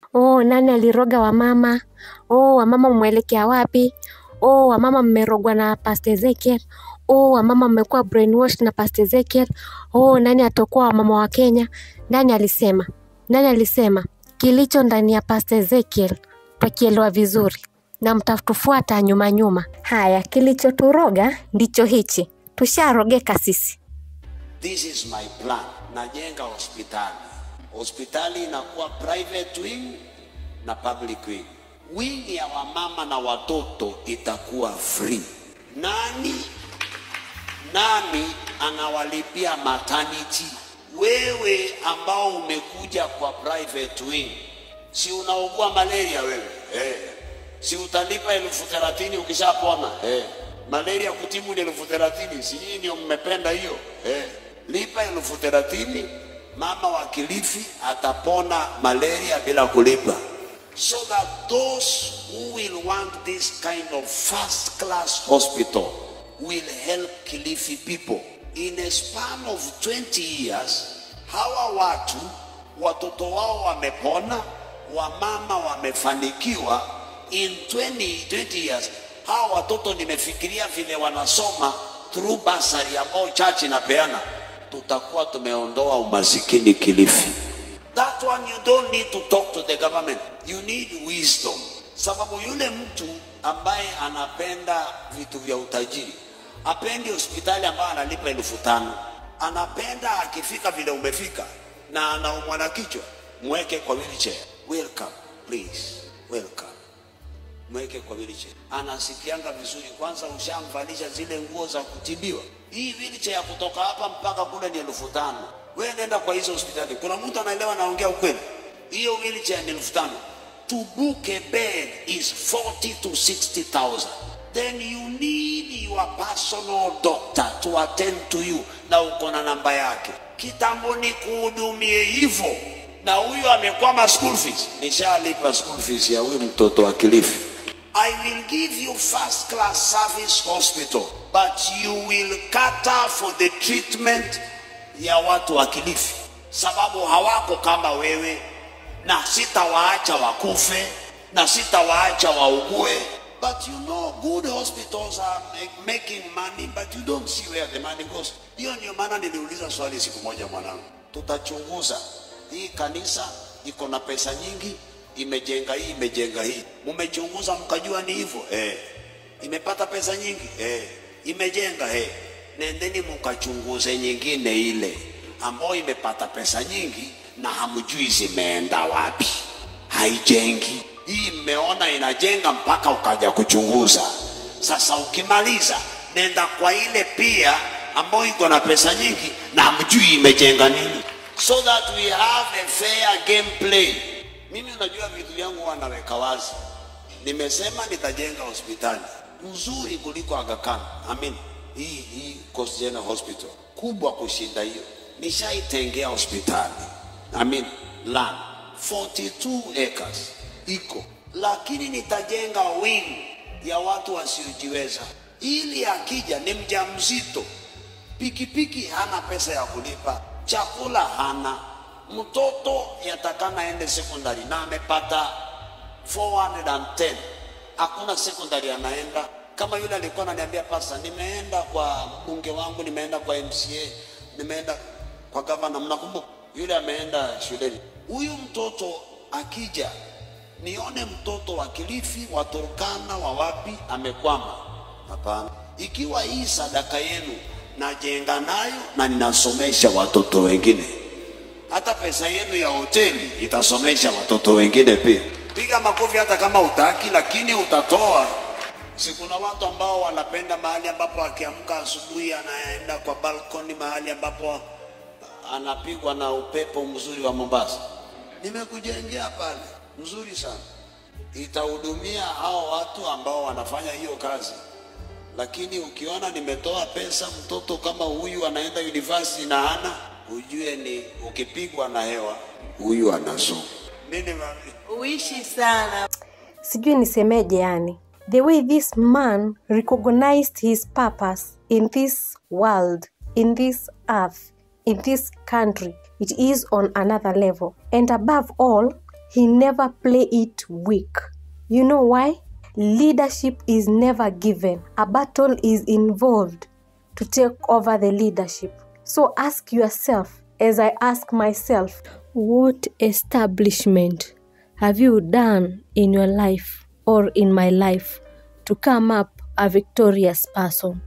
oh, nani aliroga wamama, oh, wamama mwelekea wapi, oh, wamama mmerogwa na Pastor Ezekiel, oh, wamama mmekuwa brainwashed na Pastor Ezekiel, oh, nani atakuwa wamama wa Kenya? Nani alisema? Nani alisema kilicho ndani ya Pastor Ezekiel twakielewa vizuri na mtatufuata nyuma nyuma. Haya, kilichoturoga ndicho hichi, tusharogeka sisi. This is my plan. Najenga hospitali. Hospitali inakuwa private wing na public wing. Wing ya wamama na watoto itakuwa free. Nani nani anawalipia maternity? Wewe ambao umekuja kwa private wing, si unaugua malaria wewe eh? Si utalipa elfu thelathini ukishapona eh? Malaria kutibu ni elfu thelathini si nyinyi ndio mmependa hiyo eh? Lipa elfu thelathini mama wa Kilifi atapona malaria bila kulipa. So that those who will want this kind of first class hospital will help Kilifi people. In a span of 20 years, hawa watu watoto wao wamepona, wamama wamefanikiwa. In 20, 20 years, hawa watoto nimefikiria vile wanasoma through bursary ambao church inapeana, tutakuwa tumeondoa umasikini Kilifi. That one you don't need to talk to the government. You need wisdom. Sababu yule mtu ambaye anapenda vitu vya utajiri apendi hospitali ambayo analipa elfu tano. Anapenda akifika vile umefika na anaumwa na kichwa, mweke kwa wheelchair. Welcome, please, welcome. Mweke kwa wheelchair. Anasikianga vizuri, kwanza ushamvalisha zile nguo za kutibiwa. Hii wheelchair ya kutoka hapa mpaka kule ni elfu tano. Wewe nenda kwa hizo hospitali. Kuna mtu anaelewa naongea ukweli? Hiyo wheelchair ni elfu tano. To book a bed is 40 to 60,000. Then you need your personal doctor to attend to you na uko na namba yake. Kitambo ni kuhudumie hivyo, na huyu amekwama school fees. Nishalipa school fees ya huyu mtoto wa Kilifi. I will give you first class service hospital, but you will cater for the treatment ya watu wa Kilifi, sababu hawako kama wewe, na sitawaacha wakufe na sitawaacha waugue. But you know good hospitals are make, making money but you don't see where the money goes. Hiyo ndio maana niliuliza swali siku moja mwanangu, tutachunguza hii kanisa iko na pesa nyingi, imejenga hii, imejenga hii, mumechunguza mkajua ni hivyo eh, imepata pesa nyingi eh, imejenga eh, nendeni mkachunguze nyingine ile ambayo imepata pesa nyingi na hamjui zimeenda wapi, haijengi. Hii mmeona inajenga mpaka ukaja kuchunguza. Sasa ukimaliza, nenda kwa ile pia ambayo iko na pesa nyingi na hamjui imejenga nini, so that we have a fair game play. Mimi unajua vitu vyangu huwa naweka wazi. Nimesema nitajenga hospitali nzuri kuliko Aga Khan. Amin. Hii hii Coast General Hospital kubwa kushinda hiyo, nishaitengea hospitali. Amin. Land 42 acres iko, lakini nitajenga wing ya watu wasiojiweza, ili akija ni mjamzito, pikipiki hana pesa ya kulipa, chakula hana, mtoto yatakana ende sekondari na amepata 410 hakuna sekondari anaenda. Kama yule alikuwa ananiambia pasa, nimeenda kwa mbunge wangu, nimeenda kwa MCA, nimeenda kwa gavana, mnakumbuka yule ameenda shuleni. Huyu mtoto akija, nione mtoto wa Kilifi, wa Turkana, wa wapi amekwama? Hapana. Ikiwa hii sadaka yenu najenga nayo na ninasomesha watoto wengine, hata pesa yenu ya hoteli itasomesha watoto wengine pia. Piga makofi hata kama utaki, lakini utatoa. Si kuna watu ambao wanapenda mahali ambapo akiamka asubuhi anaenda kwa balkoni, mahali ambapo anapigwa na upepo mzuri wa Mombasa. Nimekujengea pale, mzuri sana, itahudumia hao watu ambao wanafanya hiyo kazi. Lakini ukiona nimetoa pesa, mtoto kama huyu anaenda university na hana, ujue ni ukipigwa na hewa, huyu anasoma nini mami? Uishi sana. sijui nisemeje yani the way this man recognized his purpose in this world in this earth in this country it is on another level and above all he never play it weak. You know why? Leadership is never given. A battle is involved to take over the leadership. So ask yourself, as I ask myself, what establishment have you done in your life or in my life to come up a victorious person?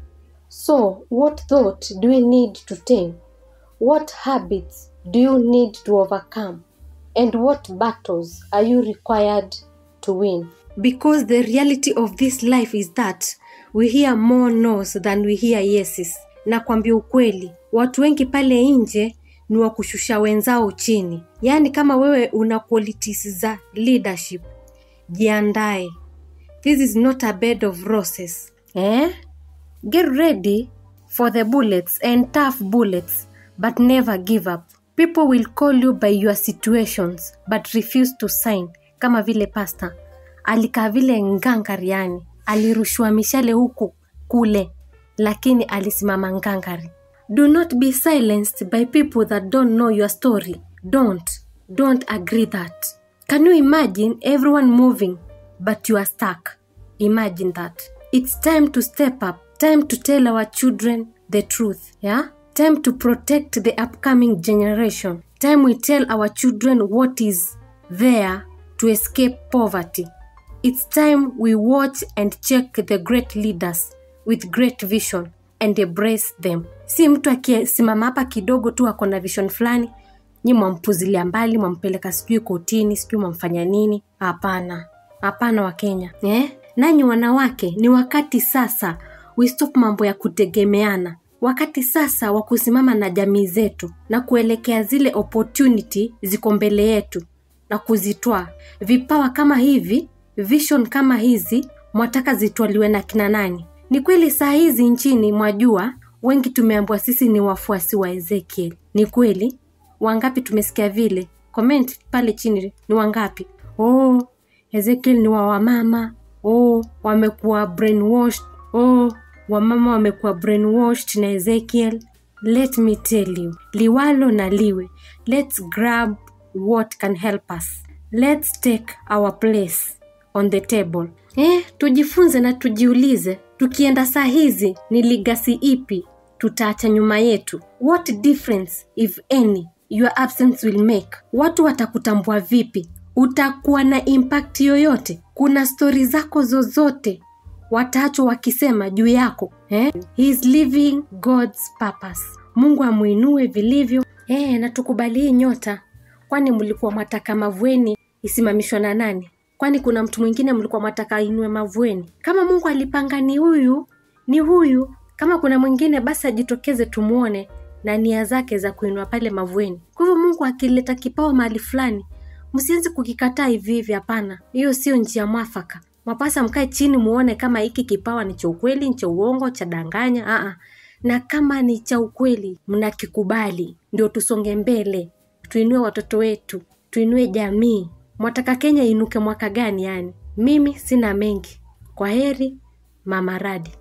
So, what thought do we need to take? What habits do you need to overcome? And what battles are you required to win? Because the reality of this life is that we hear more no's than we hear yeses. Na kwambia ukweli, watu wengi pale nje ni wa kushusha wenzao chini. Yaani kama wewe una qualities za leadership, jiandae. This is not a bed of roses. Eh? Get ready for the bullets and tough bullets, but never give up. People will call you by your situations, but refuse to sign. Kama vile pasta alikaa vile ngangari, yani alirushwa mishale huku kule, lakini alisimama ngangari. Do not be silenced by people that don't know your story. Don't, don't agree that. Can you imagine everyone moving, but you are stuck? Imagine that. It's time to step up, time to tell our children the truth, yeah? Time to protect the upcoming generation. Time we tell our children what is there to escape poverty. It's time we watch and check the great leaders with great vision and embrace them. Si mtu akisimama hapa kidogo tu ako na vision fulani, nyi mwampuzilia mbali, mwampeleka sijui kotini, sijui mwamfanya nini. Hapana, hapana Wakenya eh? Nanyi wanawake, ni wakati sasa we stop mambo ya kutegemeana. Wakati sasa wa kusimama na jamii zetu na kuelekea zile opportunity ziko mbele yetu na kuzitwaa. Vipawa kama hivi, vision kama hizi, mwataka zitwaliwe na kina nani? Ni kweli saa hizi nchini mwajua, wengi tumeambiwa sisi ni wafuasi wa Ezekiel. Ni kweli? Wangapi tumesikia vile? Comment pale chini, ni wangapi? Oh, Ezekiel ni wa wamama. Oh, wamekuwa brainwashed. Oh, wamama wamekuwa brainwashed na Ezekiel. Let me tell you, liwalo na liwe, let's grab what can help us. Let's take our place on the table. Eh, tujifunze na tujiulize, tukienda saa hizi ni ligasi ipi tutaacha nyuma yetu? What difference if any your absence will make? Watu watakutambua vipi? Utakuwa na impact yoyote? Kuna stori zako zozote wataachwa wakisema juu yako eh? He is living God's purpose. Mungu amwinue vilivyo eh, na tukubali hii nyota. Kwani mlikuwa mwataka Mavueni isimamishwa na nani? Kwani kuna mtu mwingine mlikuwa mwataka inue Mavueni? Kama Mungu alipanga ni huyu, ni huyu. Kama kuna mwingine basi ajitokeze tumuone na nia zake za kuinua pale Mavueni. Kwa hivyo Mungu akileta kipawa mahali fulani, msianze kukikataa hivi hivi. Hapana, hiyo sio njia mwafaka. Mapasa mkae chini muone kama hiki kipawa ni cha ukweli, ni cha uongo, cha danganya. Aa, na kama ni cha ukweli mnakikubali, ndio tusonge mbele, tuinue watoto wetu, tuinue jamii. Mwataka Kenya inuke mwaka gani? Yani mimi sina mengi. Kwa heri, Mama Radi.